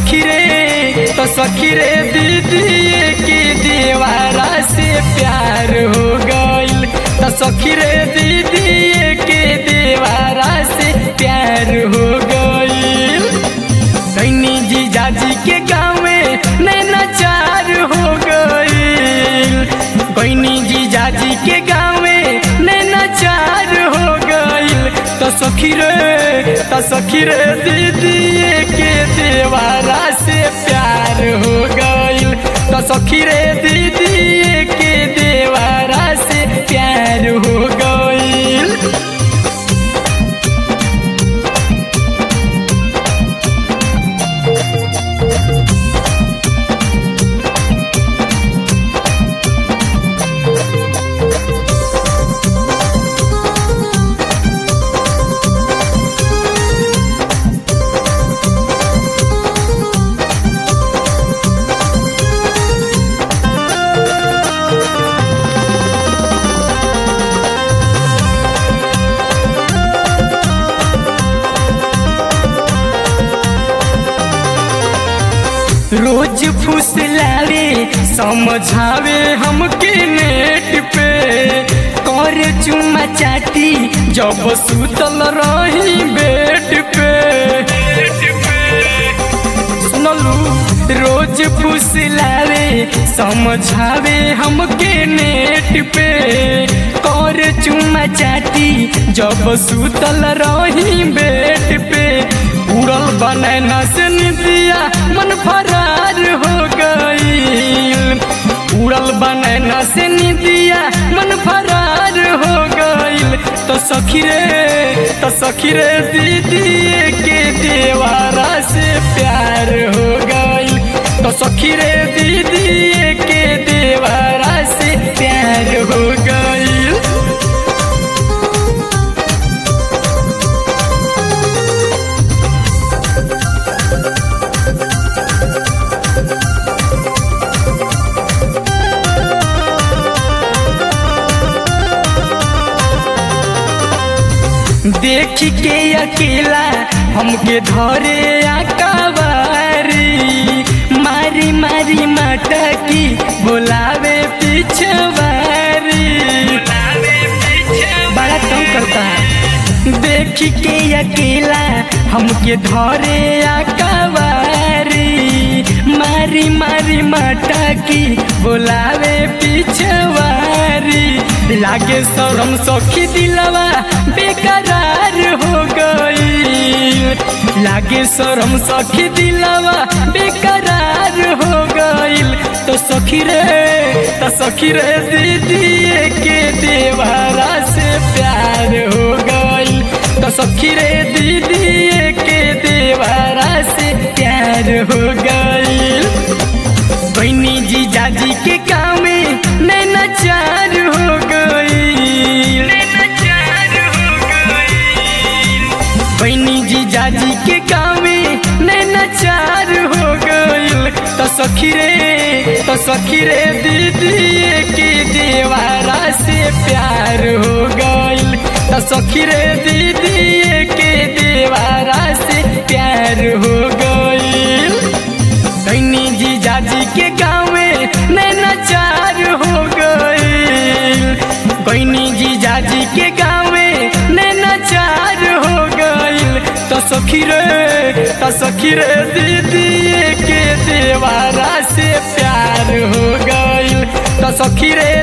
सखी रे तो सखी रे दीदी के दीवारा से प्यार हो गइल तो सखी रे दीदी के दीवारा से प्यार हो गइल कैनी जी जाजी के गाँव में नैना चार हो गइल कैनी जी जाजी के गाँव में नैना चार हो गइल तो सखी रे तो सखी रे दीदी के देवारा से प्यार हो गइल तो सखी रे दीदी के देवारा से प्यार हो गइल रोज फुसलावे समझावे हमके नेट पे कर चुमा चाटी जब सुतल रही बेड पे सुनलू रोज फुसलावे समझावे हमके नेट पे कर चुमा चाटी जब सुतल रही बेड पे उड़ल बनैना से निदिया मन फरार हो गईल उड़ल बनैना से निदिया मन फरार हो गईल तो सखी रे तो सखी रे दीदी के देवारा से प्यार हो गईल तो सखी रे दीदी के देवारा से प्यार हो गईल देख के अकेला हमके धरे आकावारी मारी मारी मटकी बुलावे पिछवारी बड़ा कम करता है देख के अकेला हमके धरे आकावारी मारी मारी मटकी बुलावे पिछवारी लागे शरम सखी दिलवा बेकरार हो गई लागे शरम सखी दिलवा बेकरार हो गईल तो सखी रे तो सखी रे दीदी के देवारा से प्यार हो गईल तो सखी रे दीदी के देवारा से प्यार हो गईल बहनी जी जाजी के काम में नैना चार हो गई बहनी जी जाजी के काम में नैना चार हो गईल तो सखी रे तो सखी रे दीदी के देवारा से प्यार हो गईल तो सखी रे दीदी के देवारा से प्यार हो गईल कैनी जी जाजी के गाँव में नैना चार हो गईल कैनी जी जाजी के गाँव में नैना चार हो गईल तो सखी रे तो सखी रे दीदी के देवारा से प्यार हो गईल तो सखी रे